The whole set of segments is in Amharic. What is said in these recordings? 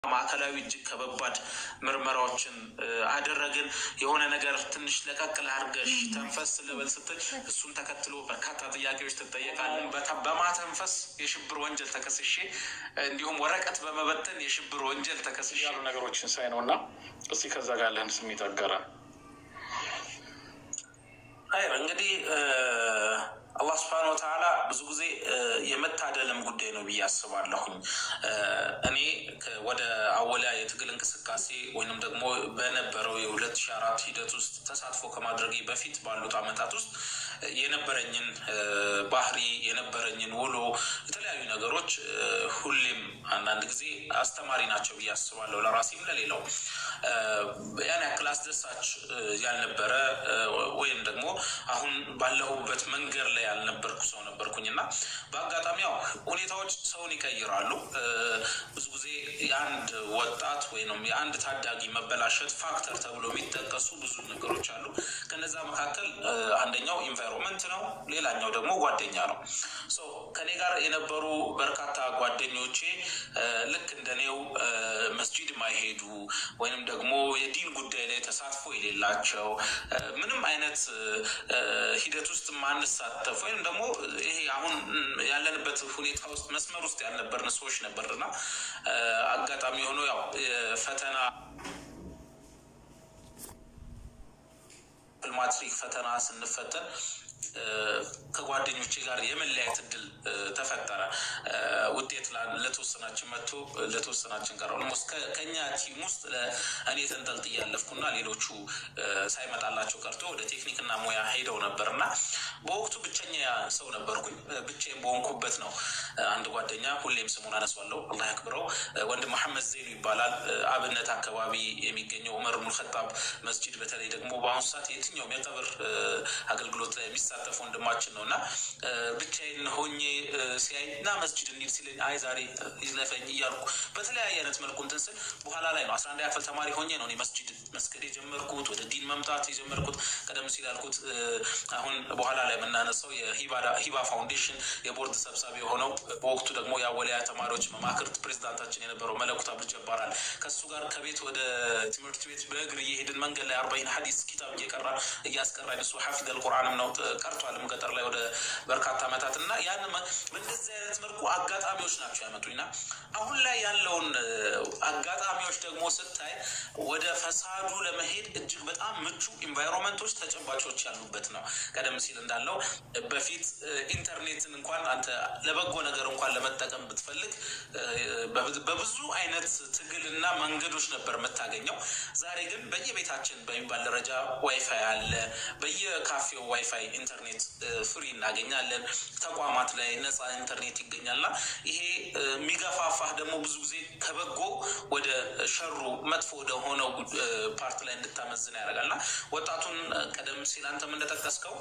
ማዕከላዊ እጅግ ከበባድ ምርመራዎችን አደረግን። የሆነ ነገር ትንሽ ለቀቅል አድርገሽ ተንፈስ ልበል ስትል እሱን ተከትሎ በርካታ ጥያቄዎች ትጠየቃለን። በማተንፈስ የሽብር ወንጀል ተከስሼ እንዲሁም ወረቀት በመበተን የሽብር ወንጀል ተከስሼ ያሉ ነገሮችን ሳይ ነው እና እስቲ ከዛ ጋር ያለህን ስሜት አጋራ። አይ እንግዲህ አላህ ስብሐነ ወተዓላ ብዙ ጊዜ የመታደልም ጉዳይ ነው ብዬ አስባለሁኝ። እኔ ወደ አወሊያ የትግል እንቅስቃሴ ወይንም ደግሞ በነበረው የሁለት ሺህ አራት ሂደት ውስጥ ተሳትፎ ከማድረጌ በፊት ባሉት ዓመታት ውስጥ የነበረኝን ባህሪ የነበረኝን ውሎ የተለያዩ ነገሮች ሁሌም አንዳንድ ጊዜ አስተማሪ ናቸው ብዬ አስባለሁ ለራሴም ለሌላው ያን ያክል አስደሳች ያልነበረ ወይም ደግሞ አሁን ባለሁበት መንገድ ላይ ያልነበርኩ ሰው ነበርኩኝ እና በአጋጣሚ ያው ሁኔታዎች ሰውን ይቀይራሉ። ብዙ ጊዜ የአንድ ወጣት ወይም የአንድ ታዳጊ መበላሸት ፋክተር ተብሎ የሚጠቀሱ ብዙ ነገሮች አሉ። ከነዛ መካከል አንደኛው ኢንቫይሮንመንት ነው። ሌላኛው ደግሞ ጓደኛ ነው። ከኔ ጋር የነበሩ በርካታ ጓደኞቼ ልክ እንደኔው መስጂድ ማይሄዱ ወይንም ደግሞ የዲን ጉዳይ ላይ ተሳትፎ የሌላቸው ምንም አይነት ሂደት ውስጥ ማንሳተፍ ወይም ደግሞ ይሄ አሁን ያለንበት ሁኔታ ውስጥ መስመር ውስጥ ያልነበርን ሰዎች ነበርና አጋጣሚ ሆኖ ያው ፈተና ማትሪክ ፈተና ስንፈተን ከጓደኞቼ ጋር የመለያየት እድል ተፈጠረ። ውጤት ለተወሰናችን መጥቶ ለተወሰናችን ቀረ። ኦልሞስት ከኛ ቲም ውስጥ እኔ ተንጠልጥዬ ያለፍኩና ሌሎቹ ሳይመጣላቸው ቀርቶ ወደ ቴክኒክና ሙያ ሄደው ነበር እና በወቅቱ ብቸኛ ሰው ነበርኩኝ። ብቻዬን በሆንኩበት ነው አንድ ጓደኛ ሁሌም ስሙን አነሷለሁ፣ አላህ ያክብረው፣ ወንድም መሐመድ ዘይኑ ይባላል። አብነት አካባቢ የሚገኘው ዑመር ብኑል ኸጣብ መስጂድ በተለይ ደግሞ በአሁኑ ሰዓት የትኛውም የቀብር አገልግሎት ላይ የሚሳተፍ ወንድማችን ነው እና ብቻዬን ሆኜ ሲያይ እና መስጂድ እንሂድ ሲለኝ አይ ዛሬ ይዝለፈኝ እያልኩ በተለያየ አይነት መልኩ እንትን ስል በኋላ ላይ ነው አስራ አንድ ያክል ተማሪ ሆኜ ነው እኔ መስጂድ መስገድ የጀመርኩት ወደ ዲን መምጣት የጀመርኩት። ቀደም ሲል ያልኩት አሁን በኋላ ላይ የምናነሳው የሂባ ፋውንዴሽን የቦርድ ሰብሳቢ የሆነው በወቅቱ ደግሞ የአወሊያ ተማሪዎች መማክርት ፕሬዚዳንታችን የነበረው መለኩት አብዱ ጀባራል ከሱ ጋር ከቤት ወደ ትምህርት ቤት በእግር እየሄድን መንገድ ላይ አርባይን ሀዲስ ኪታብ እየቀራ እያስቀራኝ እሱ ሐፊዘል ቁርአንም ነው ቀርቷልም ገጠር ላይ ወደ በርካታ ዓመታት እና ያን በእንደዚህ አይነት መልኩ አጋጣሚዎች ናቸው ያመጡኝና አሁን ላይ ያለውን አጋጣሚዎች ደግሞ ስታይ ወደ ፈሳዱ ለመሄድ እጅግ በጣም ምቹ ኢንቫይሮንመንቶች ተጨባጮች ያሉበት ነው። ቀደም ሲል እንዳለው በፊት ኢንተርኔትን እንኳን አንተ ለበጎ ነገር እንኳን ለመጠቀም ብትፈልግ በብዙ አይነት ትግልና መንገዶች ነበር የምታገኘው። ዛሬ ግን በየቤታችን በሚባል ደረጃ ዋይፋይ አለ። በየካፌው ዋይፋይ ኢንተርኔት ፍሪ እናገኛለን። ተቋማት ላይ ነፃ ኢንተርኔት ይገኛልና ይሄ የሚገፋፋህ ደግሞ ብዙ ጊዜ ከበጎ ወደ ሸሩ መጥፎ ወደ ሆነው ፓርት ላይ እንድታመዝን ያደርጋልና ወጣቱን ቀደም ሲል አንተም እንደጠቀስከው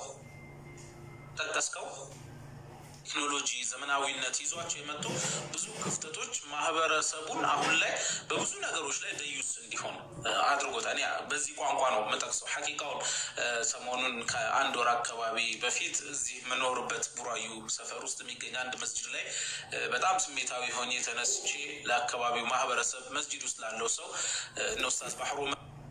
ጠቀስከው ቴክኖሎጂ ዘመናዊነት ይዟቸው የመጡ ብዙ ክፍተቶች ማህበረሰቡን አሁን ላይ በብዙ ነገሮች ላይ ደዩስ እንዲሆን አድርጎታል። እኔ በዚህ ቋንቋ ነው የምጠቅሰው። ሐቂቃውን ሰሞኑን ከአንድ ወር አካባቢ በፊት እዚህ የምኖርበት ቡራዩ ሰፈር ውስጥ የሚገኝ አንድ መስጅድ ላይ በጣም ስሜታዊ ሆኜ ተነስቼ ለአካባቢው ማህበረሰብ መስጅድ ውስጥ ላለው ሰው እነ ኡስታዝ ባህሩ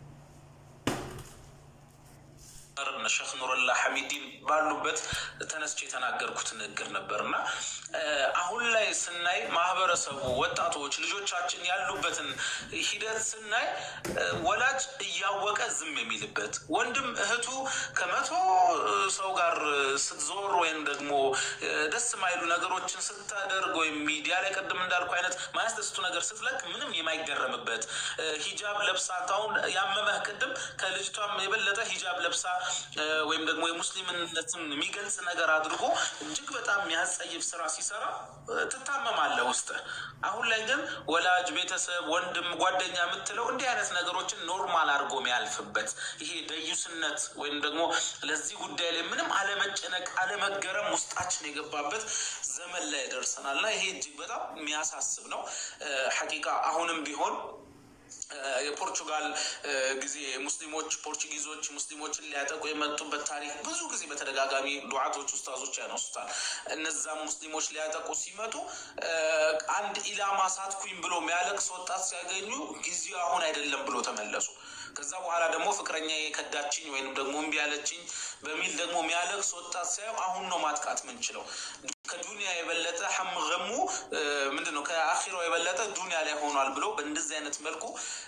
ሸክ ኑረላ ሐሚዲን ባሉበት ተነስቼ የተናገርኩት ንግግር ነበር እና አሁን ላይ ስናይ ማህበረሰቡ፣ ወጣቶች፣ ልጆቻችን ያሉበትን ሂደት ስናይ ወላጅ እያወቀ ዝም የሚልበት ወንድም እህቱ ከመቶ ሰው ጋር ስትዞር ወይም ደግሞ ደስ የማይሉ ነገሮችን ስታደርግ ወይም ሚዲያ ላይ ቅድም እንዳልኩ አይነት ማያስደስቱ ነገር ስትለቅ ምንም የማይገረምበት ሂጃብ ለብሳ ታሁን ያመመህ ቅድም ከልጅቷም የበለጠ ሂጃብ ለብሳ ወይም ደግሞ የሙስሊምነትን የሚገልጽ ነገር አድርጎ እጅግ በጣም የሚያስጸይፍ ስራ ሲሰራ ትታመማለህ ውስጥ። አሁን ላይ ግን ወላጅ፣ ቤተሰብ፣ ወንድም፣ ጓደኛ የምትለው እንዲህ አይነት ነገሮችን ኖርማል አድርጎ የሚያልፍበት ይሄ ደዩስነት ወይም ደግሞ ለዚህ ጉዳይ ላይ ምንም አለመጨነቅ፣ አለመገረም ውስጣችን የገባበት ዘመን ላይ ደርሰናል እና ይሄ እጅግ በጣም የሚያሳስብ ነው። ሐቂቃ አሁንም ቢሆን የፖርቹጋል ጊዜ ሙስሊሞች ፖርቹጊዞች ሙስሊሞችን ሊያጠቁ የመጡበት ታሪክ ብዙ ጊዜ በተደጋጋሚ ዱዓቶች ውስታዞች ያነሱታል። እነዛም ሙስሊሞች ሊያጠቁ ሲመጡ አንድ ኢላማ ሳትኩኝ ብሎ የሚያለቅስ ወጣት ሲያገኙ ጊዜው አሁን አይደለም ብሎ ተመለሱ። ከዛ በኋላ ደግሞ ፍቅረኛ የከዳችኝ ወይንም ደግሞ እምቢ ያለችኝ በሚል ደግሞ የሚያለቅስ ወጣት ሳየው አሁን ነው ማጥቃት ምንችለው። ከዱንያ የበለጠ ሐምገሙ ምንድን ነው? ከአኺራው የበለጠ ዱንያ ላይ ሆኗል ብሎ በእንደዚህ አይነት መልኩ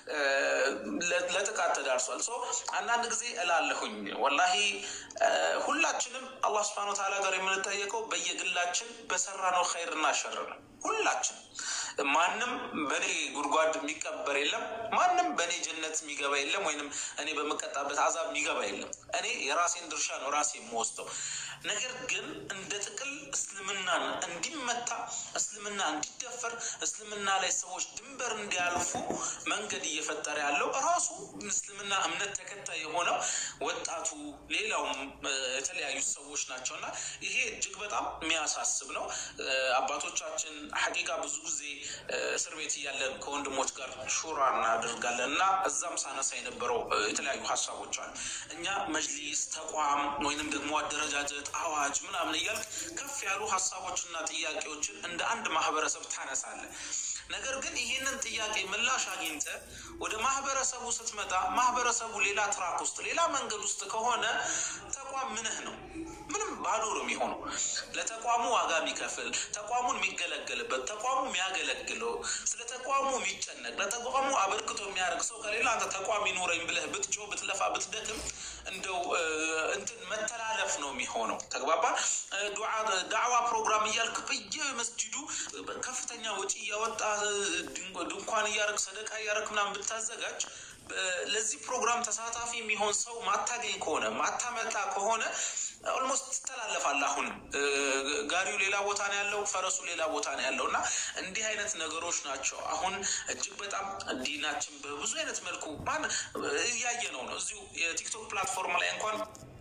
ለጥቃት ተዳርሷል። ሶ አንዳንድ ጊዜ እላለሁኝ ወላሂ ሁላችንም አላህ ስብሐነሁ ወተዓላ ጋር የምንጠየቀው በየግላችን በሰራነው ኸይርና ሸር ነው። ሁላችን ማንም በእኔ ጉድጓድ የሚቀበር የለም። ማንም በእኔ ጀነት የሚገባ የለም። ወይንም እኔ በምቀጣበት አዛብ የሚገባ የለም። እኔ የራሴን ድርሻ ነው ራሴ የምወስደው። ነገር ግን እንደ ጥቅል እስልምናን እንዲመታ፣ እስልምና እንዲደፈር፣ እስልምና ላይ ሰዎች ድንበር እንዲያልፉ መንገድ እየፈጠረ ያለው ራሱ እስልምና እምነት ተከታይ የሆነው ወጣቱ፣ ሌላውም የተለያዩ ሰዎች ናቸው እና ይሄ እጅግ በጣም የሚያሳስብ ነው። አባቶቻችን ሐቂቃ ብዙ ጊዜ እስር ቤት እያለን ከወንድሞች ጋር ሹራ እናደርጋለን እና እዛም ሳነሳ የነበረው የተለያዩ ሀሳቦች አሉ። እኛ መጅሊስ፣ ተቋም ወይንም ደግሞ አደረጃጀት፣ አዋጅ ምናምን እያልክ ከፍ ያሉ ሀሳቦችና ጥያቄዎችን እንደ አንድ ማህበረሰብ ታነሳለህ። ነገር ግን ይህንን ጥያቄ ምላሽ አግኝተ ወደ ማህበረሰቡ ስትመጣ ማህበረሰቡ ሌላ ትራክ ውስጥ ሌላ መንገድ ውስጥ ከሆነ ተቋም ምንህ ነው? ምንም ባዶ ነው የሚሆነው። ለተቋሙ ዋጋ የሚከፍል ተቋሙን የሚገለገልበት ተቋሙ የሚያገለግለው ስለ ተቋሙ የሚጨነቅ ለተቋሙ አበርክቶ የሚያደርግ ሰው ከሌላ አንተ ተቋም ይኖረኝ ብለህ ብትጮ ብትለፋ ብትደክም እንደው እንትን መተላለፍ ነው የሚሆነው። ተግባባ። ዳዕዋ ፕሮግራም እያልክ በየመስጂዱ ከፍተኛ ወጪ እያወጣ ድንኳን እያረግ ሰደቃ እያረግ ምናምን ብታዘጋጅ ለዚህ ፕሮግራም ተሳታፊ የሚሆን ሰው ማታገኝ ከሆነ ማታመጣ ከሆነ ኦልሞስት ትተላለፋለህ። አሁንም ጋሪው ሌላ ቦታ ነው ያለው፣ ፈረሱ ሌላ ቦታ ነው ያለው እና እንዲህ አይነት ነገሮች ናቸው አሁን እጅግ በጣም ዲናችን በብዙ አይነት መልኩ ማን እያየ ነው ነው እዚሁ የቲክቶክ ፕላትፎርም ላይ እንኳን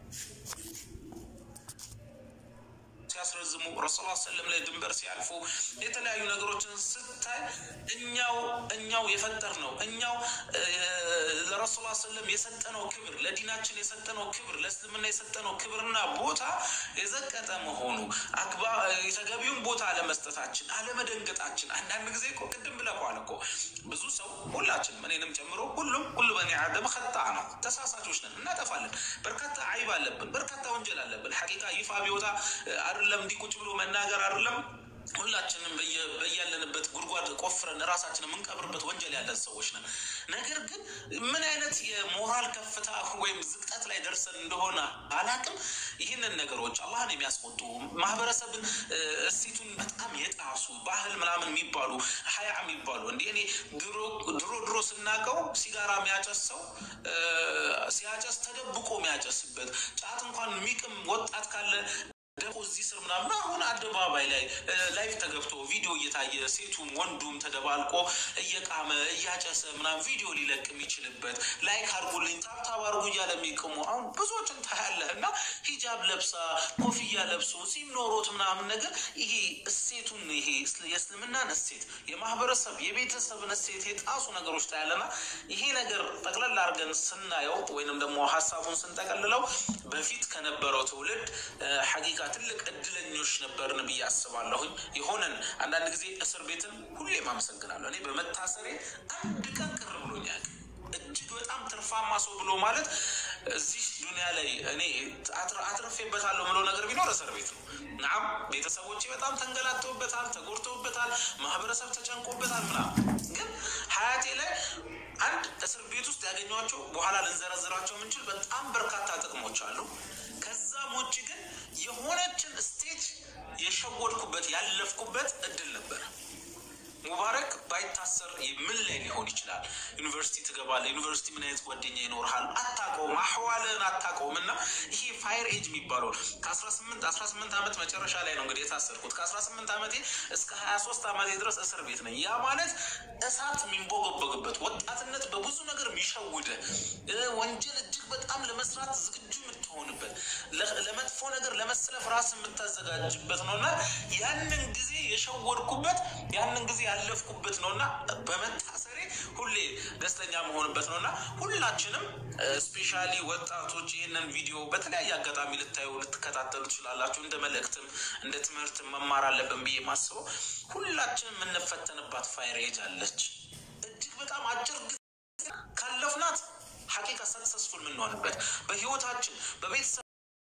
ሲያስረዝሙ ረሱል ሰለም ላይ ድንበር ሲያልፉ የተለያዩ ነገሮችን ስታይ እኛው እኛው የፈጠር ነው እኛው ለረሱል ሰለም የሰጠነው ክብር ለዲናችን የሰጠነው ክብር ለእስልምና የሰጠነው ክብርና ቦታ የዘቀጠ መሆኑ አግባ የተገቢውን ቦታ አለመስጠታችን አለመደንገጣችን አንዳንድ ጊዜ እኮ ቅድም ብለኸዋል እኮ ብዙ ሰው ሁላችንም እኔንም ጨምሮ ሁሉም ሁሉ በኒ አደም ከጣ ነው ተሳሳቾች ነን እናጠፋለን በርካታ አይብ አለብን በርካታ ወንጀል አለብን ሐቂቃ ይፋ ቢወጣ አይደለም እንዲህ ቁጭ ብሎ መናገር አይደለም ሁላችንም በያለንበት ጉድጓድ ቆፍረን ራሳችን የምንቀብርበት ወንጀል ያለን ሰዎች ነን። ነገር ግን ምን አይነት የሞራል ከፍታ ወይም ዝቅጠት ላይ ደርሰን እንደሆነ አላቅም። ይህንን ነገሮች አላህን የሚያስቆጡ ማህበረሰብን እሴቱን በጣም የጣሱ ባህል ምናምን የሚባሉ ሀያ የሚባሉ እንዲህ እኔ ድሮ ድሮ ስናቀው ሲጋራ የሚያጨስ ሰው ሲያጨስ ተደብቆ የሚያጨስበት ጫት እንኳን የሚቅም ወጣት ካለ ደግሞ እዚህ ስር ምናምን አሁን አደባባይ ላይ ላይፍ ተገብቶ ቪዲዮ እየታየ ሴቱም ወንዱም ተደባልቆ እየቃመ እያጨሰ ምናምን ቪዲዮ ሊለቅ የሚችልበት ላይክ አድርጉልኝ ታብታብ አድርጉ እያለ የሚቅሙ አሁን ብዙዎችን ታያለህ። እና ሂጃብ ለብሳ ኮፍያ ለብሶ ጺም ኖሮት ምናምን ነገር ይሄ እሴቱን ይሄ የእስልምናን እሴት የማህበረሰብ የቤተሰብን እሴት የጣሱ ነገሮች ታያለና ይሄ ነገር ጠቅለል አድርገን ስናየው ወይንም ደግሞ ሀሳቡን ስንጠቀልለው በፊት ከነበረው ትውልድ ሐቂቃ ትልቅ እድለኞች ነበርን ብዬ አስባለሁኝ። የሆነን አንዳንድ ጊዜ እስር ቤትን ሁሌም አመሰግናለሁ። እኔ በመታሰሬ አንድ ቀን ቅር ብሎኛል። እጅግ በጣም ትርፋማ ሰው ብሎ ማለት እዚህ ዱኒያ ላይ እኔ አትረፌበታለሁ ምለው ነገር ቢኖር እስር ቤት ነው። ናም ቤተሰቦቼ በጣም ተንገላተውበታል፣ ተጎድተውበታል፣ ማህበረሰብ ተጨንቆበታል ምናምን። ግን ሀያቴ ላይ አንድ እስር ቤት ውስጥ ያገኟቸው በኋላ ልንዘረዝራቸው የምንችል በጣም በርካታ ጥቅሞች አሉ። ከዛም ውጭ ግን የሆነችን ስቴጅ የሸወድኩበት ያለፍኩበት እድል ነበረ። ሙባረክ ባይታሰር ምን ላይ ሊሆን ይችላል? ዩኒቨርሲቲ ትገባለህ። ዩኒቨርሲቲ ምን አይነት ጓደኛ ይኖርሃል? አታውቀውም፣ አህዋልህን አታውቀውም። እና ይሄ ፋይር ኤጅ የሚባለው ከአስራ ስምንት አስራ ስምንት ዓመት መጨረሻ ላይ ነው እንግዲህ የታሰርኩት። ከአስራ ስምንት ዓመቴ እስከ ሀያ ሶስት ዓመቴ ድረስ እስር ቤት ነኝ። ያ ማለት እሳት የሚንቦገበግበት ወጣትነት በብዙ ነገር የሚሸውደ ወንጀል እጅግ በጣም ለመስራት ዝግጁ የምትሆንበት ለመጥፎ ነገር ለመሰለፍ ራስ የምታዘጋጅበት ነው እና ያንን ጊዜ የሸወድኩበት ያንን ጊዜ ያለፍኩበት ነው እና በመታሰሬ ሁሌ ደስተኛ መሆንበት ነው እና ሁላችንም ስፔሻሊ ወጣቶች ይህንን ቪዲዮ በተለያየ አጋጣሚ ልታዩ ልትከታተሉ ትችላላችሁ። እንደ መልእክትም እንደ ትምህርትም መማር አለብን ብዬ ማስበው ሁላችንም የምንፈተንባት ፋይር ኤጅ አለች። እጅግ በጣም አጭር ጊዜ ካለፍናት ሀቂቃ ሰክሰስፉል የምንሆንበት በህይወታችን በቤተሰብ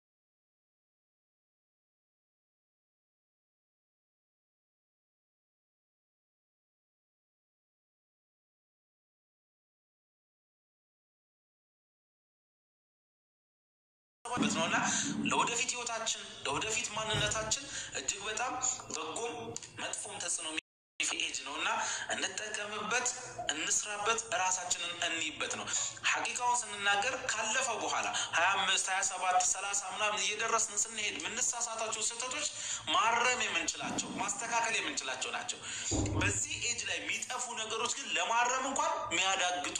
በት ነው እና ለወደፊት ህይወታችን ለወደፊት ማንነታችን እጅግ በጣም በጎም መጥፎም ተጽዕኖ ኤጅ ነው እና እንጠቀምበት፣ እንስራበት፣ እራሳችንን እንይበት ነው። ሀቂቃውን ስንናገር ካለፈው በኋላ ሀያ አምስት ሀያ ሰባት ሰላሳ ምናምን እየደረስን ስንሄድ የምንሳሳታቸው ስህተቶች ማረም የምንችላቸው ማስተካከል የምንችላቸው ናቸው። በዚህ ኤጅ ላይ የሚጠፉ ነገሮች ግን ለማረም እንኳን የሚያዳግቱ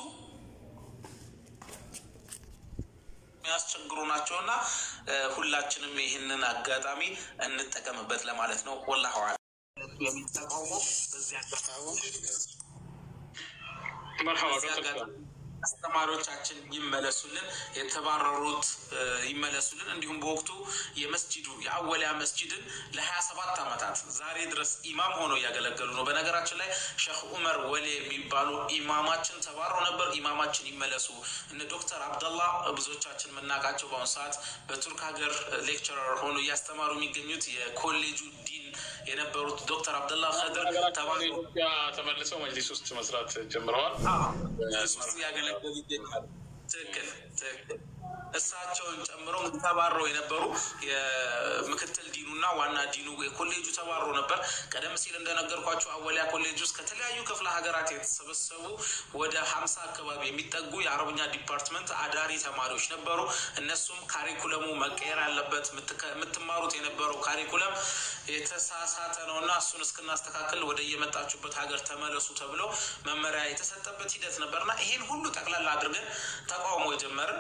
የሚያስቸግሩ ናቸው እና ሁላችንም ይህንን አጋጣሚ እንጠቀምበት ለማለት ነው። ወላሁ አዕለም። የሚጠቀሙ በዚህ አጋጣሚ መርሐባ በዚህ አጋጣሚ አስተማሪዎቻችን ይመለሱልን፣ የተባረሩት ይመለሱልን። እንዲሁም በወቅቱ የመስጂዱ የአወሊያ መስጂድን ለሀያ ሰባት ዓመታት ዛሬ ድረስ ኢማም ሆነው እያገለገሉ ነው። በነገራችን ላይ ሼክ ኡመር ወሌ የሚባሉ ኢማማችን ተባረው ነበር። ኢማማችን ይመለሱ። እነ ዶክተር አብደላ ብዙዎቻችን የምናውቃቸው በአሁኑ ሰዓት በቱርክ ሀገር ሌክቸረር ሆኖ እያስተማሩ የሚገኙት የኮሌጁ ዲን የነበሩት ዶክተር አብደላ ከድር ተባረው ኢትዮጵያ ተመልሰው መጅሊስ ውስጥ መስራት ጀምረዋል። ውስጥ ያገለገሉ ይገኛሉ። ትክክል ትክክል። እሳቸውን ጨምሮ ተባረው የነበሩ የምክትል ዲኑና ዋና ዲኑ የኮሌጁ ተባሮ ነበር። ቀደም ሲል እንደነገርኳቸው አወሊያ ኮሌጅ ውስጥ ከተለያዩ ክፍለ ሀገራት የተሰበሰቡ ወደ ሀምሳ አካባቢ የሚጠጉ የአረብኛ ዲፓርትመንት አዳሪ ተማሪዎች ነበሩ። እነሱም ካሪኩለሙ መቀየር አለበት፣ የምትማሩት የነበረው ካሪኩለም የተሳሳተ ነው እና እሱን እስክናስተካክል ወደ የመጣችሁበት ሀገር ተመለሱ ተብሎ መመሪያ የተሰጠበት ሂደት ነበርና ይህን ሁሉ ጠቅላላ አድርገን ተቃውሞ ጀመርን።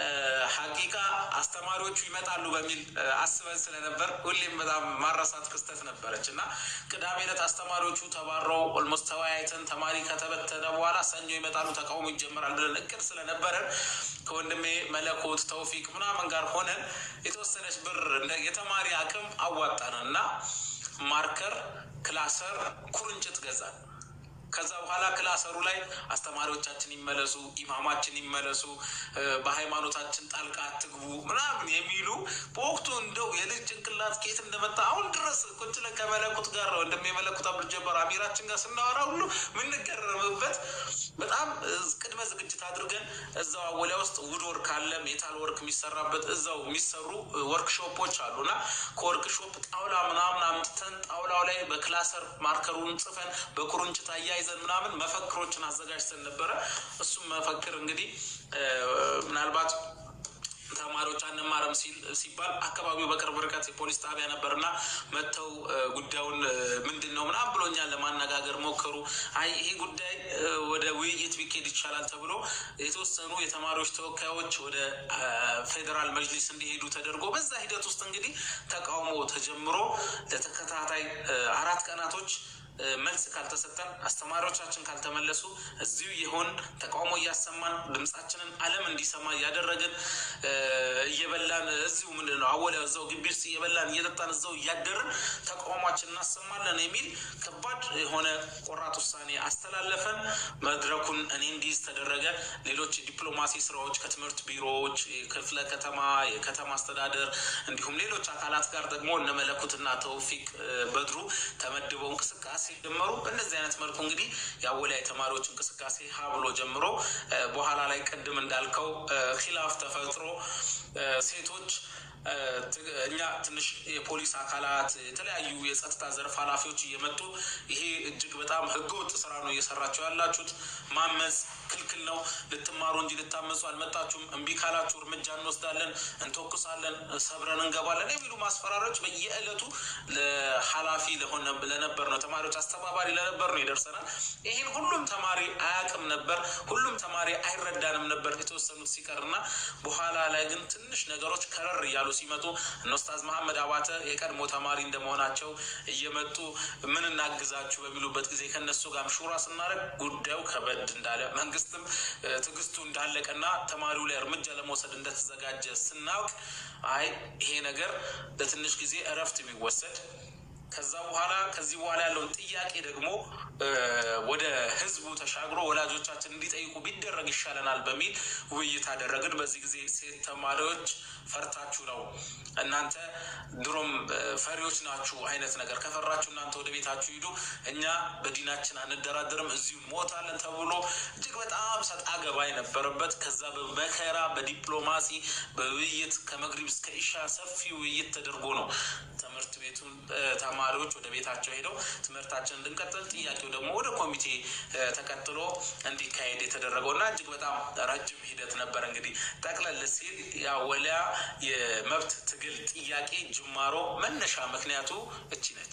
ሀቂቃ አስተማሪዎቹ ይመጣሉ በሚል አስበን ስለነበር ሁሌም በጣም ማረሳት ክስተት ነበረች እና ቅዳሜ ዕለት አስተማሪዎቹ ተባረው ኦልሞስት ተወያይተን ተማሪ ከተበተነ በኋላ ሰኞ ይመጣሉ ተቃውሞ ይጀምራል ብለን እቅድ ስለነበረን ከወንድሜ መለኮት ተውፊቅ ምናምን ጋር ሆነን የተወሰነች ብር የተማሪ አቅም አዋጣን እና ማርከር፣ ክላሰር፣ ኩርንችት ገዛን። ከዛ በኋላ ክላሰሩ ላይ አስተማሪዎቻችን ይመለሱ፣ ኢማማችን ይመለሱ፣ በሃይማኖታችን ጣልቃ አትግቡ ምናምን የሚሉ በወቅቱ እንደው የልጅ ጭንቅላት ኬት እንደመጣ አሁን ድረስ ቁጭ ለን ከመለኩት ጋር ወንድም የመለኩት አብዱልጀባር አሚራችን ጋር ስናወራ ሁሉ የምንገረምበት በጣም ቅድመ ዝግጅት አድርገን እዛው አወሊያ ውስጥ ውድ ወርክ አለ፣ ሜታል ወርክ የሚሰራበት እዛው የሚሰሩ ወርክሾፖች አሉና ከወርክሾፕ ጣውላ ምናምን አምጥተን ጣውላው ላይ በክላሰር ማርከሩን ጽፈን በኩርንችት አያይዘን ምናምን መፈክሮችን አዘጋጅተን ነበረ። እሱም መፈክር እንግዲህ ምናልባት ተማሪዎች አንማረም ሲባል አካባቢው በቅርብ ርቀት የፖሊስ ጣቢያ ነበርና መጥተው ጉዳዩን ምንድን ነው ምናምን ብሎኛል ለማነጋገር ሞከሩ። አይ ይሄ ጉዳይ ወደ ውይይት ቢኬድ ይቻላል ተብሎ የተወሰኑ የተማሪዎች ተወካዮች ወደ ፌዴራል መጅሊስ እንዲሄዱ ተደርጎ በዛ ሂደት ውስጥ እንግዲህ ተቃውሞ ተጀምሮ ለተከታታይ አራት ቀናቶች መልስ ካልተሰጠን አስተማሪዎቻችን ካልተመለሱ እዚሁ የሆን ተቃውሞ እያሰማን ድምጻችንን ዓለም እንዲሰማ እያደረግን እየበላን እዚሁ ምንድን ነው አወሊያ እዛው ግቢ ውስጥ እየበላን እየጠጣን እዛው እያደርን ተቃውሟችን እናሰማለን የሚል ከባድ የሆነ ቆራጥ ውሳኔ አስተላለፈን። መድረኩን እኔ እንዲይዝ ተደረገ። ሌሎች ዲፕሎማሲ ስራዎች ከትምህርት ቢሮዎች፣ ክፍለ ከተማ፣ የከተማ አስተዳደር እንዲሁም ሌሎች አካላት ጋር ደግሞ እነ መለኩትና ተውፊቅ በድሩ ተመድበው እንቅስቃሴ ጀመሩ። በእነዚህ አይነት መልኩ እንግዲህ የአወሊያ የተማሪዎች እንቅስቃሴ ሀ ብሎ ጀምሮ በኋላ ላይ ቅድም እንዳልከው ኪላፍ ተፈጥሮ ሴቶች እኛ ትንሽ የፖሊስ አካላት የተለያዩ የጸጥታ ዘርፍ ኃላፊዎች እየመጡ ይሄ እጅግ በጣም ህገወጥ ስራ ነው እየሰራቸው ያላችሁት፣ ማመፅ ክልክል ነው፣ ልትማሩ እንጂ ልታመፁ አልመጣችሁም፣ እምቢ ካላችሁ እርምጃ እንወስዳለን፣ እንተኩሳለን፣ ሰብረን እንገባለን የሚሉ ማስፈራሪያዎች በየዕለቱ ለኃላፊ ለሆነ ለነበር ነው ተማሪዎች አስተባባሪ ለነበር ነው ይደርሰናል። ይህን ሁሉም ተማሪ አያውቅም ነበር። ሁሉም ተማሪ አይረዳንም ነበር የተወሰኑት ሲቀርና በኋላ ላይ ግን ትንሽ ነገሮች ከረር እያሉ ሲመጡ እነ ኡስታዝ መሐመድ አባተ የቀድሞ ተማሪ እንደመሆናቸው እየመጡ ምን እናግዛችሁ በሚሉበት ጊዜ ከነሱ ጋር ሹራ ስናደርግ ጉዳዩ ከበድ እንዳለ መንግስትም ትዕግስቱ እንዳለቀና ተማሪው ላይ እርምጃ ለመውሰድ እንደተዘጋጀ ስናውቅ አይ ይሄ ነገር ለትንሽ ጊዜ እረፍት ቢወሰድ ከዛ በኋላ ከዚህ በኋላ ያለውን ጥያቄ ደግሞ ወደ ህዝቡ ተሻግሮ ወላጆቻችን እንዲጠይቁ ቢደረግ ይሻለናል በሚል ውይይት አደረግን። በዚህ ጊዜ ሴት ተማሪዎች ፈርታችሁ ነው እናንተ ድሮም ፈሪዎች ናችሁ አይነት ነገር ከፈራችሁ እናንተ ወደ ቤታችሁ ሂዱ፣ እኛ በዲናችን አንደራደርም፣ እዚሁ ሞታለን ተብሎ እጅግ በጣም ሰጣ ገባ የነበረበት ከዛ በመከራ በዲፕሎማሲ በውይይት ከመግሪብ እስከ ኢሻ ሰፊ ውይይት ተደርጎ ነው ትምህርት ቤቱን ተማሪዎች ወደ ቤታቸው ሄደው ትምህርታችን እንድንቀጥል ጥያቄው ደግሞ ወደ ኮሚቴ ተቀጥሎ እንዲካሄድ የተደረገው እና እጅግ በጣም ረጅም ሂደት ነበር። እንግዲህ ጠቅለል ሲል ወሊያ የመብት ትግል ጥያቄ ጅማሮ መነሻ ምክንያቱ እቺ ነች።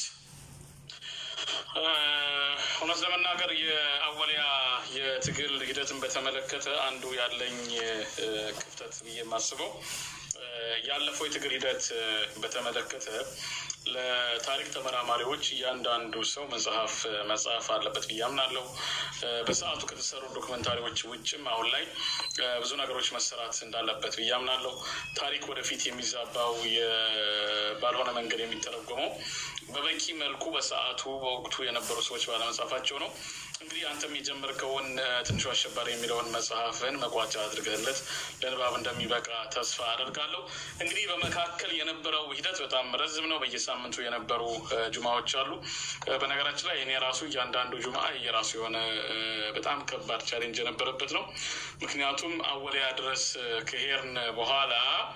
እውነት ለመናገር የአወሊያ የትግል ሂደትን በተመለከተ አንዱ ያለኝ ክፍተት ብዬ የማስበው ያለፈው የትግል ሂደት በተመለከተ ለታሪክ ተመራማሪዎች እያንዳንዱ ሰው መጽሐፍ መጽሐፍ አለበት ብዬ አምናለሁ። በሰዓቱ ከተሰሩ ዶክመንታሪዎች ውጭም አሁን ላይ ብዙ ነገሮች መሰራት እንዳለበት ብዬ አምናለሁ። ታሪክ ወደፊት የሚዛባው ባልሆነ መንገድ የሚተረጎመው በበቂ መልኩ በሰዓቱ በወቅቱ የነበሩ ሰዎች ባለመጻፋቸው ነው። እንግዲህ አንተም የጀመርከውን ትንሹ አሸባሪ የሚለውን መጽሐፍን መቋጫ አድርገህለት ለንባብ እንደሚበቃ ተስፋ አደርጋለሁ። እንግዲህ በመካከል የነበረው ሂደት በጣም ረዝም ነው። በየሳምንቱ የነበሩ ጁማዎች አሉ። በነገራችን ላይ እኔ ራሱ እያንዳንዱ ጁማ የራሱ የሆነ በጣም ከባድ ቻሌንጅ የነበረበት ነው። ምክንያቱም አወሊያ ድረስ ከሄድን በኋላ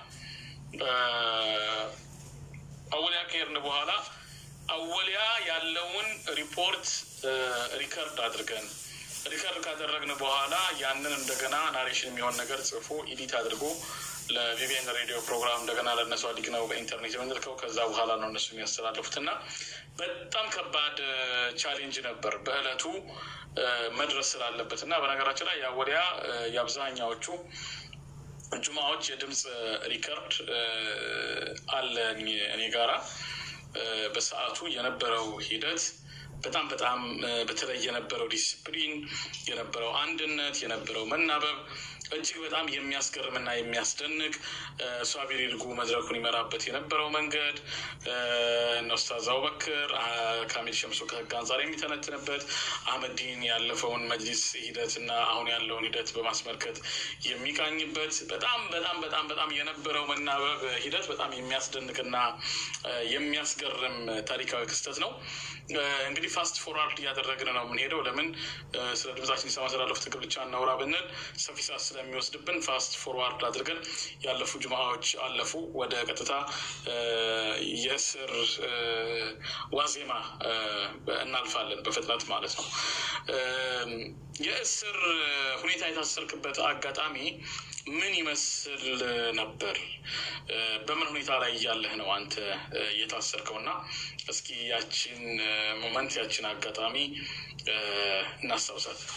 አወሊያ ከሄድን በኋላ አወሊያ ያለውን ሪፖርት ሪከርድ አድርገን ሪከርድ ካደረግን በኋላ ያንን እንደገና ናሬሽን የሚሆን ነገር ጽፎ ኢዲት አድርጎ ለቪቪኤን ሬዲዮ ፕሮግራም እንደገና ለእነሱ አዲግ ነው በኢንተርኔት የምንልከው። ከዛ በኋላ ነው እነሱ የሚያስተላልፉት እና በጣም ከባድ ቻሌንጅ ነበር በእለቱ መድረስ ስላለበት እና በነገራችን ላይ ያወሊያ የአብዛኛዎቹ ጁማዎች የድምፅ ሪከርድ አለኝ እኔ ጋራ በሰዓቱ የነበረው ሂደት በጣም በጣም በተለይ የነበረው ዲስፕሊን፣ የነበረው አንድነት፣ የነበረው መናበብ እጅግ በጣም የሚያስገርምና የሚያስደንቅ ሷቢር ይልጉ መድረኩን ይመራበት የነበረው መንገድ እነ ኡስታዝ አቡበክር ካሚል ሸምሱ ከህግ አንጻር የሚተነትንበት አህመዲን ያለፈውን መጅሊስ ሂደት እና አሁን ያለውን ሂደት በማስመልከት የሚቃኝበት በጣም በጣም በጣም በጣም የነበረው መናበብ ሂደት በጣም የሚያስደንቅና የሚያስገርም ታሪካዊ ክስተት ነው። እንግዲህ ፋስት ፎርዋርድ እያደረግን ነው የምንሄደው። ለምን ስለ ድምጻችን ይሰማ ስላለፉ ትግል ብቻ እናውራ ብንል ሰፊ ሰዓት ስለሚወስድብን ፋስት ፎርዋርድ አድርገን ያለፉ ጁማዎች አለፉ። ወደ ቀጥታ የእስር ዋዜማ እናልፋለን በፍጥነት ማለት ነው። የእስር ሁኔታ የታሰርክበት አጋጣሚ ምን ይመስል ነበር? በምን ሁኔታ ላይ እያለህ ነው አንተ የታሰርከው? እና እስኪ ያችን ሞመንት ያችን አጋጣሚ እናስታውሳት።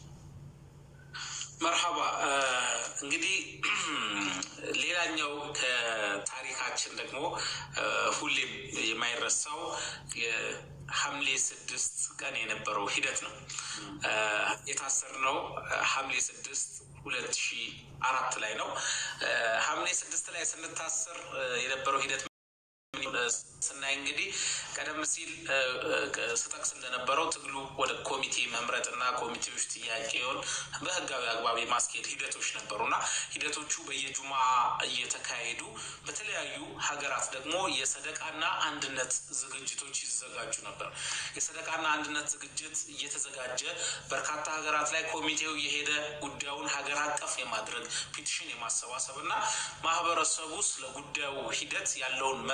መርሀባ እንግዲህ ሌላኛው ከታሪካችን ደግሞ ሁሌም የማይረሳው የሐምሌ ስድስት ቀን የነበረው ሂደት ነው። የታሰርነው ሐምሌ ስድስት ሁለት ሺ አራት ላይ ነው። ሐምሌ ስድስት ላይ ስንታሰር የነበረው ሂደት ስናይ እንግዲህ ቀደም ሲል ስጠቅስ እንደነበረው ትግሉ ወደ ኮሚቴ መምረጥ እና ኮሚቴዎች ጥያቄውን በህጋዊ አግባብ የማስኬድ ሂደቶች ነበሩ እና ሂደቶቹ በየጁማ እየተካሄዱ በተለያዩ ሀገራት ደግሞ የሰደቃና አንድነት ዝግጅቶች ይዘጋጁ ነበር። የሰደቃና አንድነት ዝግጅት እየተዘጋጀ በርካታ ሀገራት ላይ ኮሚቴው የሄደ ጉዳዩን ሀገር አቀፍ የማድረግ ፒቲሽን የማሰባሰብ እና ማህበረሰቡ ስለ ጉዳዩ ሂደት ያለውን መረጃ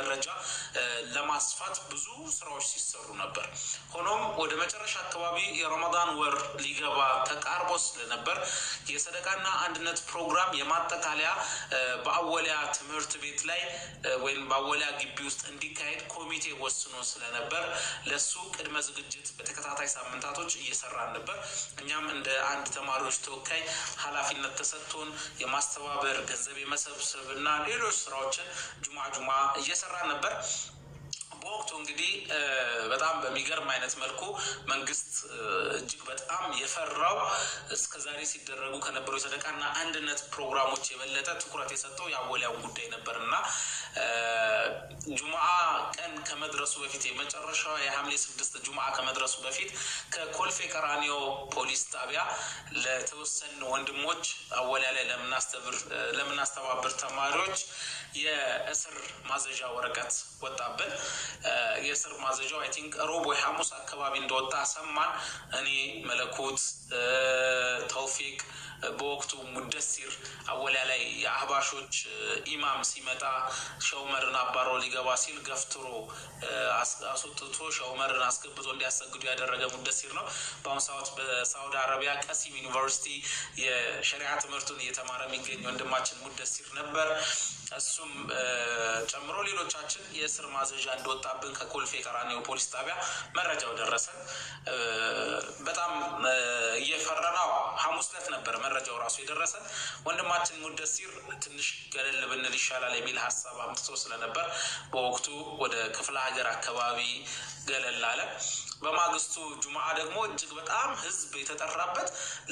ለማስፋት ብዙ ስራዎች ሲሰሩ ነበር። ሆኖም ወደ መጨረሻ አካባቢ የረመዳን ወር ሊገባ ተቃርቦ ስለነበር የሰደቃና አንድነት ፕሮግራም የማጠቃለያ በአወሊያ ትምህርት ቤት ላይ ወይም በአወሊያ ግቢ ውስጥ እንዲካሄድ ኮሚቴ ወስኖ ስለነበር ለሱ ቅድመ ዝግጅት በተከታታይ ሳምንታቶች እየሰራን ነበር። እኛም እንደ አንድ ተማሪዎች ተወካይ ኃላፊነት ተሰጥቶን የማስተባበር ገንዘብ የመሰብሰብ እና ሌሎች ስራዎችን ጁማ ጁማ እየሰራን ነበር። በወቅቱ እንግዲህ በጣም በሚገርም አይነት መልኩ መንግስት እጅግ በጣም የፈራው እስከ ዛሬ ሲደረጉ ከነበሩ የሰደቃና አንድነት ፕሮግራሞች የበለጠ ትኩረት የሰጠው የአወሊያውን ጉዳይ ነበር እና ጁምአ ቀን ከመድረሱ በፊት የመጨረሻ የሐምሌ ስድስት ጁምአ ከመድረሱ በፊት ከኮልፌ ቀራኒዮ ፖሊስ ጣቢያ ለተወሰኑ ወንድሞች አወሊያ ላይ ለምናስተባብር ተማሪዎች የእስር ማዘዣ ወረቀት ወጣብን። የእስር ማዘዣው አይ ቲንክ ሮብ ወይ ሐሙስ አካባቢ እንደወጣ ሰማን። እኔ መለኮት ተውፊቅ በወቅቱ ሙደሲር አወሊያ ላይ የአህባሾች ኢማም ሲመጣ ሸውመርን አባሮ ሊገባ ሲል ገፍትሮ አስወጥቶ ሸውመርን አስገብቶ እንዲያሰግዱ ያደረገ ሙደሲር ነው። በአሁኑ ሰዓት በሳውዲ አረቢያ ቀሲም ዩኒቨርሲቲ የሸሪዓ ትምህርቱን እየተማረ የሚገኝ ወንድማችን ሙደሲር ነበር። እሱም ጨምሮ ሌሎቻችን የእስር ማዘዣ እንደወጣብን ከኮልፌ ቀራኒዮ ፖሊስ ጣቢያ መረጃው ደረሰን። በጣም እየፈረናው ሐሙስ ዕለት ነበር መረጃው ራሱ የደረሰን። ወንድማችን ሙደሲር ትንሽ ገለል ብንል ይሻላል የሚል ሀሳብ አምጥቶ ስለነበር በወቅቱ ወደ ክፍለ ሀገር አካባቢ ገለል አለ። በማግስቱ ጁምአ ደግሞ እጅግ በጣም ህዝብ የተጠራበት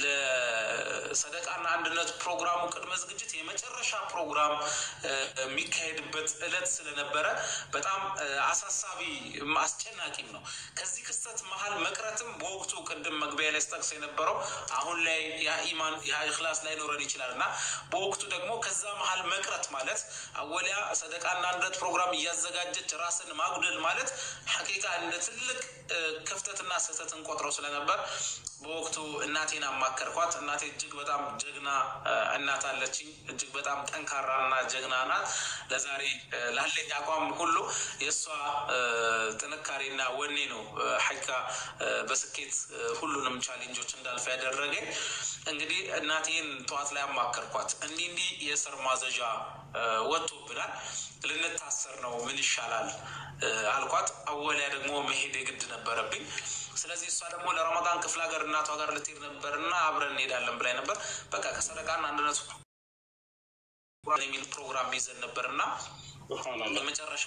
ለሰደቃና አንድነት ፕሮግራሙ ቅድመ ዝግጅት የመጨረሻ ፕሮግራም የሚካሄድበት እለት ስለነበረ በጣም አሳሳቢ አስጨናቂም ነው። ከዚህ ክስተት መሀል መቅረትም በወቅቱ ቅድም መግቢያ ላይ ስጠቅስ የነበረው አሁን ላይ ያ ኢማን ያ ኢኽላስ ላይኖረን ይችላል እና በወቅቱ ደግሞ ከዛ መሀል መቅረት ማለት አወሊያ ሰደቃና አንድነት ፕሮግራም እያዘጋጀች ራስን ማጉደል ማለት ሐቂቃ እንደ ትልቅ ክፍተትና ስህተትን ቆጥረው ስለነበር በወቅቱ እናቴን አማከርኳት። እናቴ እጅግ በጣም ጀግና እናት አለችኝ። እጅግ በጣም ጠንካራና ጀግና ናት። ለዛሬ ላለኝ አቋም ሁሉ የእሷ ጥንካሬና ወኔ ነው ሐቂቃ በስኬት ሁሉንም ቻሌንጆች እንዳልፍ ያደረገኝ። እንግዲህ እናቴን ጠዋት ላይ አማከርኳት። እንዲህ እንዲህ የእስር ማዘዣ ወጥቶብናል፣ ልንታሰር ነው፣ ምን ይሻላል አልኳት። አወሊያ ደግሞ መሄድ የግድ ነበረብኝ። ስለዚህ እሷ ደግሞ ለረመዳን ክፍለ ሀገር እናቷ ጋር ልትሄድ ነበር እና አብረን እንሄዳለን ብላኝ ነበር። በቃ ከሰደቃና አንድነቱ የሚል ፕሮግራም ይዘን ነበር እና በመጨረሻ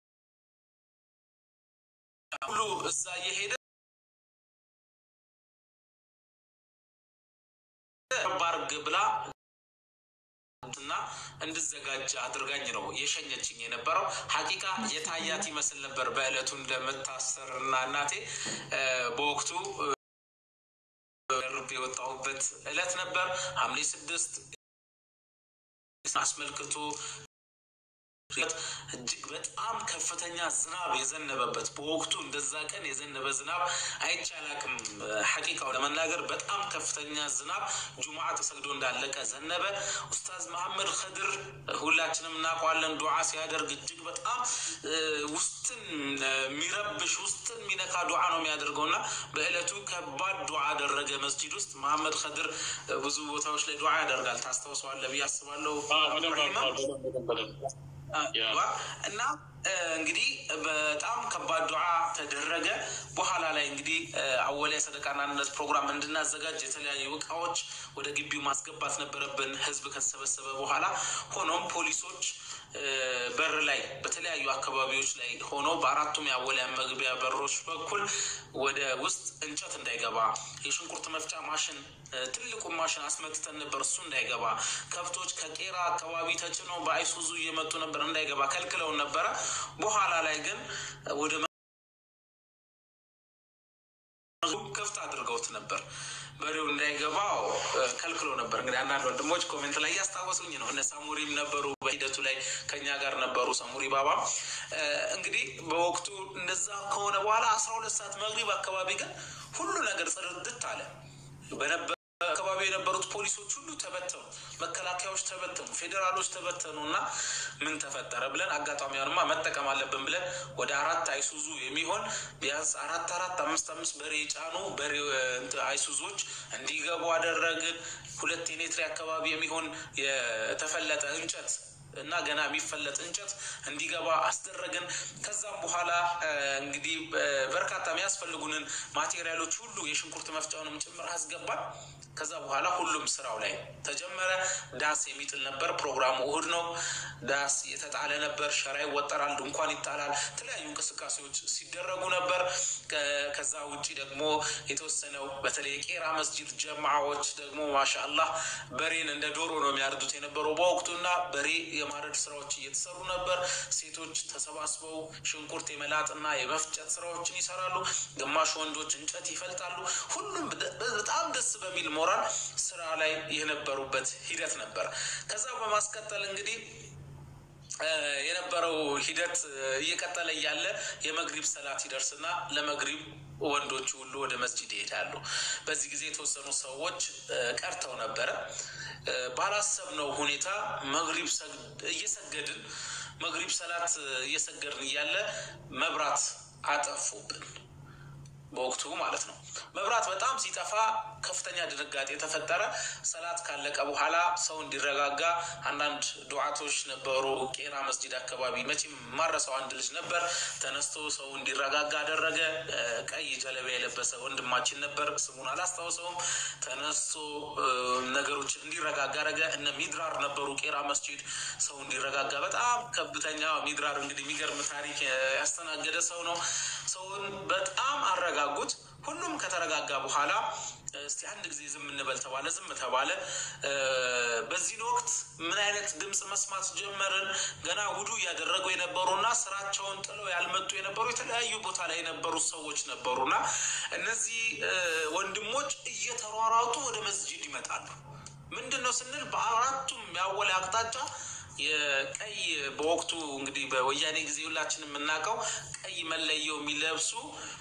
ሁሉ እዛ እየሄደ ባርግ ብላ እና እንድዘጋጅ አድርጋኝ ነው የሸኘችኝ የነበረው። ሀቂቃ የታያት ይመስል ነበር በእለቱ እንደምታሰር እና እናቴ በወቅቱ ርብ የወጣሁበት እለት ነበር ሐምሌ ስድስት አስመልክቶ እጅግ በጣም ከፍተኛ ዝናብ የዘነበበት በወቅቱ እንደዛ ቀን የዘነበ ዝናብ አይቻላቅም። ሐቂቃው ለመናገር በጣም ከፍተኛ ዝናብ ጁምዓ ተሰግዶ እንዳለቀ ዘነበ። ኡስታዝ መሐመድ ከድር ሁላችንም እናውቀዋለን። ዱዓ ሲያደርግ እጅግ በጣም ውስጥን የሚረብሽ ውስጥን የሚነካ ዱዓ ነው የሚያደርገው እና በእለቱ ከባድ ዱዓ አደረገ መስጂድ ውስጥ። መሐመድ ከድር ብዙ ቦታዎች ላይ ዱዓ ያደርጋል። ታስታውሰዋለህ ብዬ አስባለሁ። እና እንግዲህ በጣም ከባድ ዱዓ ተደረገ። በኋላ ላይ እንግዲህ አወሊያ ሰደቃና አንድነት ፕሮግራም እንድናዘጋጅ የተለያዩ እቃዎች ወደ ግቢው ማስገባት ነበረብን፣ ህዝብ ከተሰበሰበ በኋላ። ሆኖም ፖሊሶች በር ላይ በተለያዩ አካባቢዎች ላይ ሆኖ በአራቱም የአወሊያ መግቢያ በሮች በኩል ወደ ውስጥ እንጨት እንዳይገባ የሽንኩርት መፍጫ ማሽን ትልቁን ማሽን አስመትተን ነበር፣ እሱ እንዳይገባ ከብቶች ከቄራ አካባቢ ተጭኖ በአይሱዙ እየመጡ ነበር፣ እንዳይገባ ከልክለውን ነበረ። በኋላ ላይ ግን ወደ ክፍት አድርገውት ነበር። በሬው እንዳይገባው ከልክሎ ነበር። እንግዲህ አንዳንድ ወንድሞች ኮሜንት ላይ እያስታወሱኝ ነው። እነ ሳሙሪም ነበሩ በሂደቱ ላይ ከኛ ጋር ነበሩ። ሳሙሪ ባባ እንግዲህ በወቅቱ እንደዛ ከሆነ በኋላ አስራ ሁለት ሰዓት መግሪብ አካባቢ ግን ሁሉ ነገር ጽድት አለ በነበረ አካባቢ የነበሩት ፖሊሶች ሁሉ ተበተኑ፣ መከላከያዎች ተበተኑ፣ ፌዴራሎች ተበተኑ እና ምን ተፈጠረ ብለን አጋጣሚያንማ መጠቀም አለብን ብለን ወደ አራት አይሱዙ የሚሆን ቢያንስ አራት አራት አምስት አምስት በሬ የጫኑ በሬ አይሱዞች እንዲገቡ አደረግን። ሁለት የኔትሪ አካባቢ የሚሆን የተፈለጠ እንጨት እና ገና የሚፈለጥ እንጨት እንዲገባ አስደረግን። ከዛም በኋላ እንግዲህ በርካታ የሚያስፈልጉንን ማቴሪያሎች ሁሉ የሽንኩርት መፍጫውንም ጭምር አስገባን። ከዛ በኋላ ሁሉም ስራው ላይ ተጀመረ። ዳስ የሚጥል ነበር። ፕሮግራሙ እሁድ ነው። ዳስ የተጣለ ነበር። ሸራ ይወጠራል፣ ድንኳን ይጣላል። የተለያዩ እንቅስቃሴዎች ሲደረጉ ነበር። ከዛ ውጭ ደግሞ የተወሰነው በተለይ የቄራ መስጂድ ጀማዓዎች ደግሞ ማሻአላህ በሬን እንደ ዶሮ ነው የሚያርዱት የነበረው በወቅቱና በሬ የማረድ ስራዎች እየተሰሩ ነበር። ሴቶች ተሰባስበው ሽንኩርት የመላጥና የመፍጨት ስራዎችን ይሰራሉ። ግማሽ ወንዶች እንጨት ይፈልጣሉ። ሁሉም በጣም ደስ በሚል ሞራል ስራ ላይ የነበሩበት ሂደት ነበር። ከዛ በማስቀጠል እንግዲህ የነበረው ሂደት እየቀጠለ እያለ የመግሪብ ሰላት ይደርስና ለመግሪብ ወንዶቹ ሁሉ ወደ መስጂድ ይሄዳሉ። በዚህ ጊዜ የተወሰኑ ሰዎች ቀርተው ነበረ። ባላሰብነው ሁኔታ መግሪብ እየሰገድን መግሪብ ሰላት እየሰገድን እያለ መብራት አጠፉብን። በወቅቱ ማለት ነው። መብራት በጣም ሲጠፋ ከፍተኛ ድንጋጤ ተፈጠረ። ሰላት ካለቀ በኋላ ሰው እንዲረጋጋ አንዳንድ ዱዓቶች ነበሩ። ቄራ መስጂድ አካባቢ መቼም ማረሰው አንድ ልጅ ነበር። ተነስቶ ሰው እንዲረጋጋ አደረገ። ቀይ ጀለቢያ የለበሰ ወንድማችን ነበር። ስሙን አላስታውሰውም። ተነስቶ ነገሮች እንዲረጋጋ አደረገ። እነ ሚድራር ነበሩ ቄራ መስጂድ ሰው እንዲረጋጋ በጣም ከፍተኛ ሚድራር እንግዲህ የሚገርም ታሪክ ያስተናገደ ሰው ነው። ሰውን በጣም አረጋጉት። ሁሉም ከተረጋጋ በኋላ እስቲ አንድ ጊዜ ዝም እንበል ተባለ። ዝም ተባለ። በዚህን ወቅት ምን አይነት ድምፅ መስማት ጀመርን? ገና ውዱ እያደረጉ የነበሩና ስራቸውን ጥለው ያልመጡ የነበሩ የተለያዩ ቦታ ላይ የነበሩ ሰዎች ነበሩና እነዚህ ወንድሞች እየተሯሯጡ ወደ መስጂድ ይመጣሉ። ምንድን ነው ስንል በአራቱም ያወለ አቅጣጫ የቀይ በወቅቱ እንግዲህ በወያኔ ጊዜ ሁላችን የምናውቀው ቀይ መለየው የሚለብሱ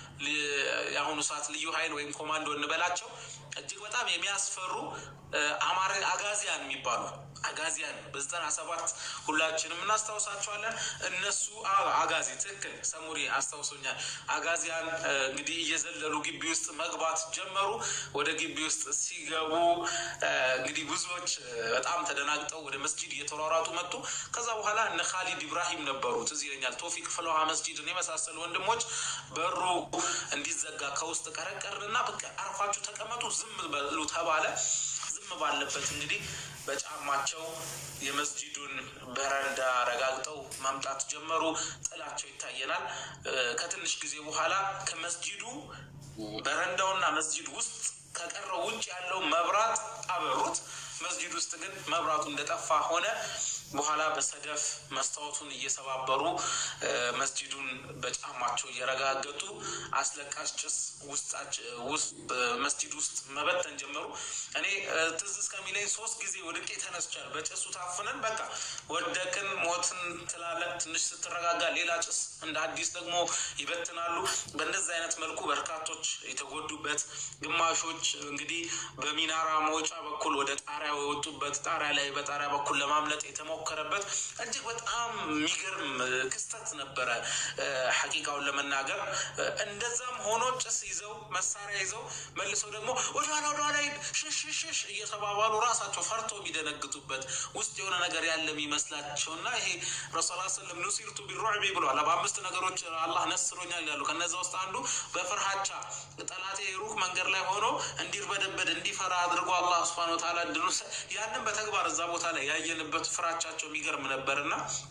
የአሁኑ ሰዓት ልዩ ኃይል ወይም ኮማንዶ እንበላቸው እጅግ በጣም የሚያስፈሩ አማራ አጋዚያን የሚባሉ አጋዚያን በዘጠና ሰባት ሁላችንም እናስታውሳቸዋለን። እነሱ አጋዚ ትክክል ሰሙሪ አስታውሶኛል። አጋዚያን እንግዲህ እየዘለሉ ግቢ ውስጥ መግባት ጀመሩ። ወደ ግቢ ውስጥ ሲገቡ እንግዲህ ብዙዎች በጣም ተደናግጠው ወደ መስጂድ እየተሯሯጡ መጡ። ከዛ በኋላ እነ ካሊድ ኢብራሂም ነበሩ፣ ትዝ ይለኛል። ቶፊቅ ፍለውሃ መስጂድን የመሳሰሉ ወንድሞች በሩ እንዲዘጋ ከውስጥ ቀረቀርንና በቃ አርፋችሁ ተቀመጡ፣ ዝም በሉ ተባለ። ዝም ባለበት እንግዲህ በጫማቸው የመስጂዱን በረንዳ ረጋግጠው መምጣት ጀመሩ። ጥላቸው ይታየናል። ከትንሽ ጊዜ በኋላ ከመስጂዱ በረንዳውና መስጂድ ውስጥ ከቀረው ውጭ ያለው መብራት አበሩት። መስጂድ ውስጥ ግን መብራቱ እንደጠፋ ሆነ። በኋላ በሰደፍ መስታወቱን እየሰባበሩ መስጂዱን በጫማቸው እየረጋገጡ አስለቃሽ ጭስ ውስጥ መስጂድ ውስጥ መበተን ጀመሩ። እኔ ትዝ እስከሚለኝ ሶስት ጊዜ ወድቄ ተነስቻለሁ። በጭሱ ታፍነን በቃ ወደቅን፣ ሞትን ትላለን። ትንሽ ስትረጋጋ ሌላ ጭስ እንደ አዲስ ደግሞ ይበትናሉ። በእንደዚህ አይነት መልኩ በርካቶች የተጎዱበት፣ ግማሾች እንግዲህ በሚናራ መውጫ በኩል ወደ ጣሪያ የወጡበት፣ ጣሪያ ላይ በጣሪያ በኩል ለማምለጥ የተሞከረበት እጅግ በጣም የሚገርም ክስተት ነበረ። ሐቂቃውን ለመናገር እንደዛም ሆኖ ጭስ ይዘው መሳሪያ ይዘው መልሰው ደግሞ ወደኋላ ወደኋላ ሽሽሽሽ እየተባባሉ ራሳቸው ፈርተው የሚደነግጡበት ውስጥ የሆነ ነገር ያለ የሚመስላቸውና ይሄ ረሱል ስለም ኑሲርቱ ቢሩዕቢ ብለዋል። በአምስት ነገሮች አላህ ነስሮኛል ያሉ ከነዚ ውስጥ አንዱ በፍርሃቻ ጠላቴ ሩቅ መንገድ ላይ ሆኖ እንዲርበደበድ እንዲፈራ አድርጎ አላህ ስብሃነ ወተዓላ እንድኑ ያንን በተግባር እዛ ቦታ ላይ ያየንበት ፍራቻቸው የሚገርም ነበርና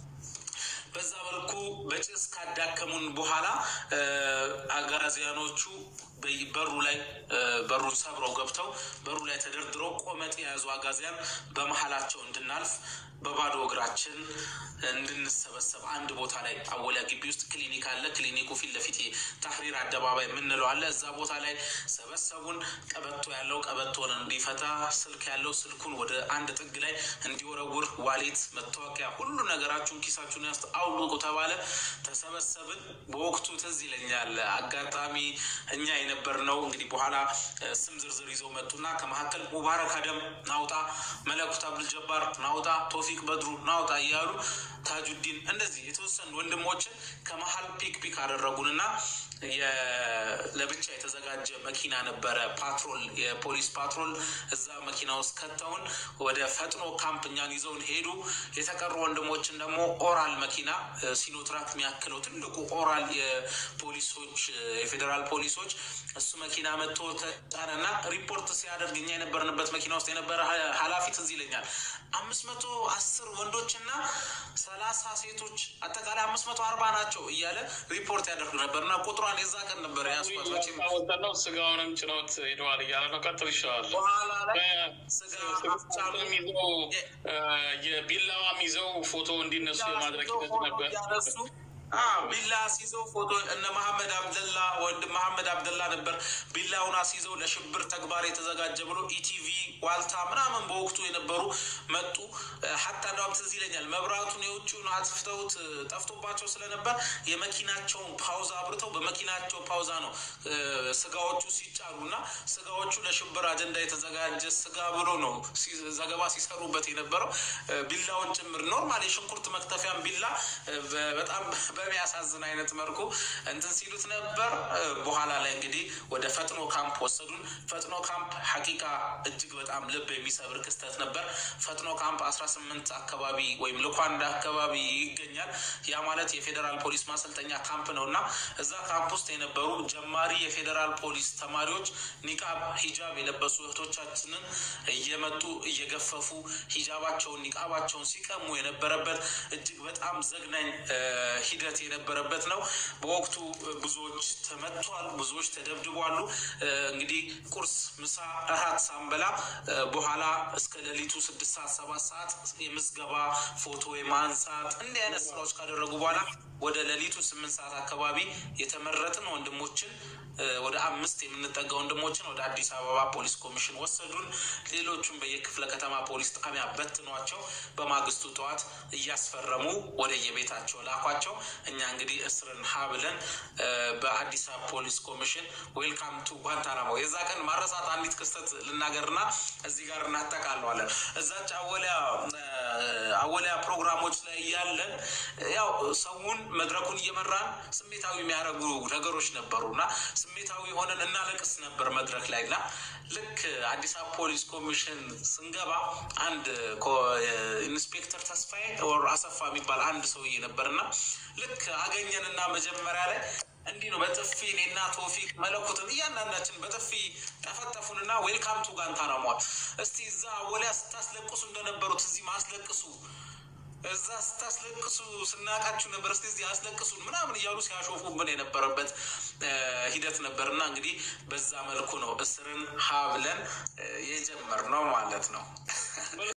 በዛ መልኩ በጭስ ካዳከሙን በኋላ አጋዚያኖቹ በሩ ላይ በሩን ሰብረው ገብተው በሩ ላይ ተደርድረው ቆመጥ የያዙ አጋዚያን በመሀላቸው እንድናልፍ በባዶ እግራችን እንድንሰበሰብ አንድ ቦታ ላይ አወሊያ ግቢ ውስጥ ክሊኒክ አለ። ክሊኒኩ ፊት ለፊት ታህሪር አደባባይ የምንለው አለ። እዛ ቦታ ላይ ሰበሰቡን። ቀበቶ ያለው ቀበቶን እንዲፈታ፣ ስልክ ያለው ስልኩን ወደ አንድ ጥግ ላይ እንዲወረውር፣ ዋሌት፣ መታወቂያ፣ ሁሉ ነገራችሁን ኪሳችሁን ያስ አውልቁ ተባለ። ተሰበሰብን። በወቅቱ ትዝ ይለኛል አጋጣሚ እኛ የነበርነው እንግዲህ በኋላ ስም ዝርዝር ይዘው መጡና ከመካከል ሙባረክ አደም ናውጣ፣ መለኩት አብዱልጀባር ናውጣ፣ ቶፊቅ በድሩ ናውጣ እያሉ ታጁዲን እንደዚህ የተወሰኑ ወንድሞችን ከመሀል ፒክ ፒክ አደረጉንና ለብቻ የተዘጋጀ መኪና ነበረ፣ ፓትሮል የፖሊስ ፓትሮል። እዛ መኪና ውስጥ ከተውን ወደ ፈጥኖ ካምፕ እኛን ይዘውን ሄዱ። የተቀሩ ወንድሞችን ደግሞ ኦራል መኪና ሲኖትራክ የሚያክለው ትልቁ ኦራል የፖሊሶች የፌዴራል ፖሊሶች እሱ መኪና መጥቶ ተጫነና ሪፖርት ሲያደርግ እኛ የነበርንበት መኪና ውስጥ የነበረ ኃላፊ ትዝ ይለኛል አምስት መቶ አስር ወንዶችና ሰላሳ ሴቶች አጠቃላይ አምስት መቶ አርባ ናቸው እያለ ሪፖርት ያደርጉ ነበርና ቁጥሯን የዛ ቀን ነበር ያስኳት። ነው ስጋውንም ጭነውት ሄደዋል እያለ ነው። ቀጥል ይሻላል። በኋላ ላይ ስጋ ይዘው የቢላዋም ይዘው ፎቶ እንዲነሱ የማድረግ ሂደት ነበር። ያነሱ ቢላ አስይዘው ፎቶ እነ መሐመድ አብደላ ወንድም መሐመድ አብደላ ነበር ቢላውን አስይዘው ለሽብር ተግባር የተዘጋጀ ብሎ ኢቲቪ ዋልታ ምናምን በወቅቱ የነበሩ መጡ። ሀታ እንዳውም ትዝ ይለኛል መብራቱን የውጭውን አጥፍተውት ጠፍቶባቸው ስለነበር የመኪናቸውን ፓውዛ አብርተው በመኪናቸው ፓውዛ ነው ስጋዎቹ ሲጫሩ እና ስጋዎቹ ለሽብር አጀንዳ የተዘጋጀ ስጋ ብሎ ነው ዘገባ ሲሰሩበት የነበረው ቢላውን ጭምር ኖርማል የሽንኩርት መክተፊያን ቢላ በጣም በሚያሳዝን አይነት መልኩ እንትን ሲሉት ነበር። በኋላ ላይ እንግዲህ ወደ ፈጥኖ ካምፕ ወሰዱን። ፈጥኖ ካምፕ ሀቂቃ እጅግ በጣም ልብ የሚሰብር ክስተት ነበር። ፈጥኖ ካምፕ አስራ ስምንት አካባቢ ወይም ልኳንዳ አካባቢ ይገኛል። ያ ማለት የፌዴራል ፖሊስ ማሰልጠኛ ካምፕ ነው እና እዛ ካምፕ ውስጥ የነበሩ ጀማሪ የፌዴራል ፖሊስ ተማሪዎች ኒቃብ፣ ሂጃብ የለበሱ እህቶቻችንን እየመጡ እየገፈፉ ሂጃባቸውን ኒቃባቸውን ሲቀሙ የነበረበት እጅግ በጣም ዘግናኝ ሂደት የነበረበት ነው። በወቅቱ ብዙዎች ተመቷል፣ ብዙዎች ተደብድቧሉ። እንግዲህ ቁርስ፣ ምሳ፣ እራት ሳንበላ በኋላ እስከ ሌሊቱ ስድስት ሰዓት ሰባት ሰዓት የምዝገባ ፎቶ የማንሳት እንዲህ አይነት ስራዎች ካደረጉ በኋላ ወደ ሌሊቱ ስምንት ሰዓት አካባቢ የተመረጥን ወንድሞችን ወደ አምስት የምንጠጋ ወንድሞችን ወደ አዲስ አበባ ፖሊስ ኮሚሽን ወሰዱን። ሌሎቹም በየክፍለ ከተማ ፖሊስ ጣቢያ በትኗቸው በማግስቱ ጠዋት እያስፈረሙ ወደ የቤታቸው ላኳቸው። እኛ እንግዲህ እስርን ሀ ብለን በአዲስ አበባ ፖሊስ ኮሚሽን ዌልካም ቱ ጓንታናሞ። የዛ ቀን ማረሳት አንዲት ክስተት ልናገርና እዚህ ጋር እናጠቃለዋለን። እዛች አወሊያ አወሊያ ፕሮግራሞች ላይ እያለን ያው ሰውን መድረኩን እየመራን ስሜታዊ የሚያደርጉ ነገሮች ነበሩ እና ስሜታዊ ሆነን እናለቅስ ነበር መድረክ ላይ እና ልክ አዲስ አበባ ፖሊስ ኮሚሽን ስንገባ አንድ ኢንስፔክተር ተስፋዬ ወር አሰፋ የሚባል አንድ ሰውዬ ነበር እና ልክ አገኘንና መጀመሪያ ላይ እንዲህ ነው በጥፊ እኔና ቶፊቅ መለኩትን እያንዳንዳችን በጥፊ ጠፈጠፉንና ዌልካም ቱ ጋንታናሟል። እስቲ እዛ ወሊያ ስታስለቅሱ እንደነበሩት እዚህ ማስለቅሱ እዛ ስታስለቅሱ ስናቃችሁ ነበር፣ እስቲ እዚህ አስለቅሱን ምናምን እያሉ ሲያሾፉብን የነበረበት ሂደት ነበር እና እንግዲህ በዛ መልኩ ነው እስርን ሀ ብለን የጀመርነው ማለት ነው።